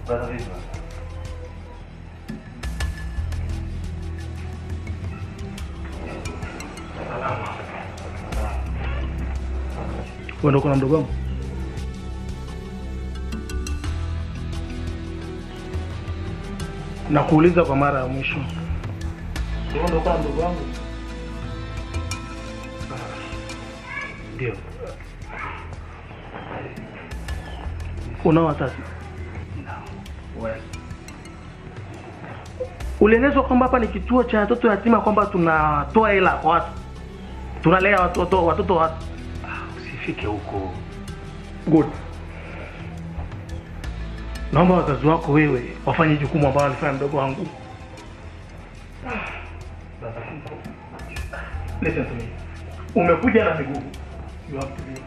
Brother vipi? Wewe ndio kuna mdogo wangu? Nakuuliza kwa mara ya mwisho. Wewe ndio kuna mdogo wangu? Ndio. Unao wazazi? Wewe. Ulielezwa kwamba hapa ni kituo cha watoto yatima, kwamba tunatoa hela kwa watu, tunalea watoto watoto wa watu. Usifike huko. Good. Naomba wazazi wako wewe wafanye jukumu ambalo alifanya mdogo wangu. Listen to me. Umekuja na miguu. You have to be